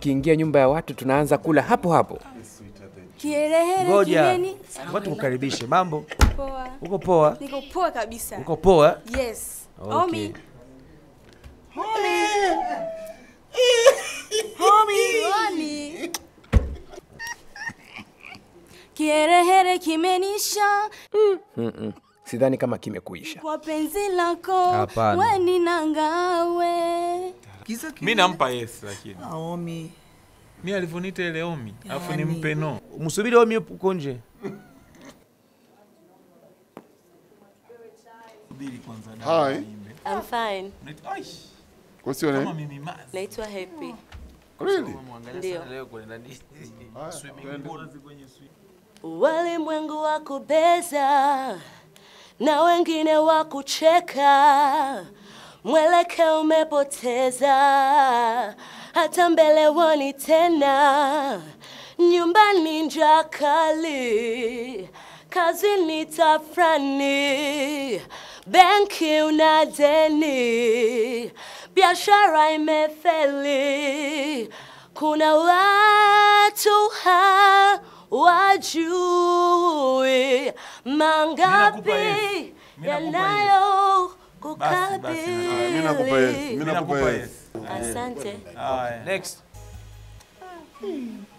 tukiingia nyumba ya watu tunaanza kula hapo hapo. Kiherehere Ngoja. kimeni. Watu kukaribishe. Mambo? Poa. Uko poa? Niko poa kabisa. Uko poa? Yes. Okay. Omi. Omi. Kiherehere kimenisha Mm-mm. Sidhani kama kimekuisha. kwa penzi lako Hapana. weni nangawe. mi nampa yes lakini Naomi. mi alivyoniita ile omi alafu Yani. nimpe no Msubiri Omi uko nje. Hi. I'm fine. What's your Kama name? mimi mazi. Naitwa Happy. Really? Ndio. Swimming pool. Walimwengu wa kubeza na wengine wa kucheka, mwelekeo umepoteza, hata mbele woni tena, nyumbani njaa kali, kazini tafrani, benki una deni, biashara imefeli, kuna watu ha wajui mangapi yanayo Basi, basi, Mimi nakupa yes. Mimi kukabili. nakupa nakupa yes. yes. Asante. Haya. Next.